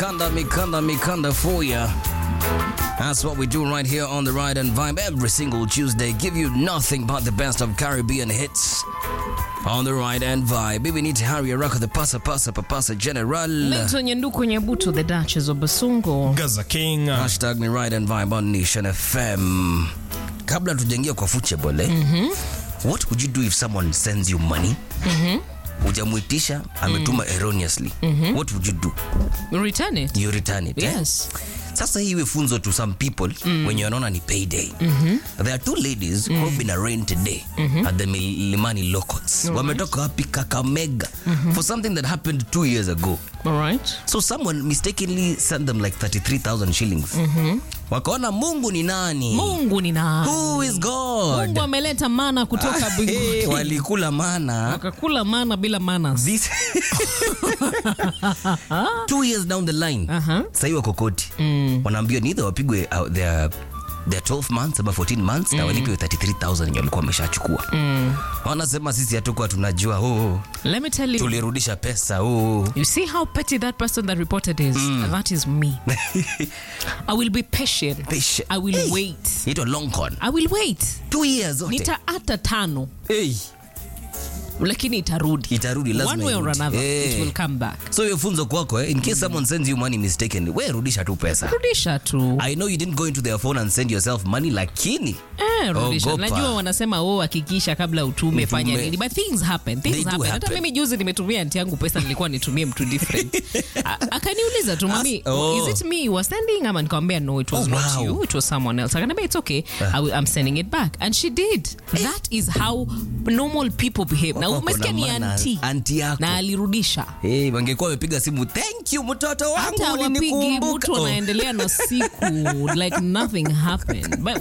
Mikanda, Mikanda, Mikanda for ya. That's what we do right here on the Ride and Vibe every single Tuesday. Give you nothing but the best of Caribbean hits on the Ride and Vibe. Baby, need to hurry Araka, the pasa pasa papasa general. Lento Nyanduku Nyabuto, the Duchess of Basungo. Gaza King. Hashtag ni Ride and Vibe on Nation FM. Kabla tujaingia kwa football, eh? What would you do if someone sends you money? Hujamuitisha, ametuma erroneously. What would you do? Return it. You return it. eh? Yes. sasa hii iwe funzo to some people mm. wenye wanaona ni payday mm-hmm. there are two ladies mm. who have been arraigned today mm-hmm. at the milimani locals Alright. wametoka wapi kakamega mm-hmm. for something that happened two years ago All right. so someone mistakenly sent them like 33000 shillings mm-hmm. wakaona mungu ni nani Mungu ni nani? who is god Mungu ameleta mana kutoka Hey, mbinguni. walikula mana Wakakula mana bila manas. This two years down the line Aha. sahii wako koti mm. wanaambiwa ni either wapigwe uh, their their 12 months ama 14 months na walipiwe 33000 yenye walikuwa wameshachukua mm. wanasema sisi hatukuwa tunajua oh, Let me tell you. tulirudisha pesa oh. You see how petty that person that reported is? That is me. I will be patient. Patient. I will Hey. wait. Inaitwa long con I will wait. two years zote Nita hata tano hey. lakini itarudi. Itarudi, lazima One way or irudi. another Eh. it will come back. so hiyo funzo kwako eh? in case someone sends you money mistakenly we rudisha tu pesa Rudisha tu. i know you didn't go into their phone and send yourself money lakini Eh, rudisha. Ogopa. Najua wanasema oh, hakikisha kabla utume fanya Utume. nini, but things happen. They Things do happen. Hata happen. mimi juzi nimetumia anti yangu pesa, nilikuwa nitumie mtu different. A- Akaniuliza tu mami, oh. is it me you were sending? Ama nikamwambia no, it was Oh, not wow. you, it was someone else. Akaniambia it's okay, I will, I'm sending it back, and she did. That is how normal people behave. Na Wako umesikia na ni maana. anti Anti yako na alirudisha Hey, wangekuwa wamepiga simu thank you mtoto wangu hata wapigi ulinikumbuka." mtu Oh. anaendelea na siku like nothing happened but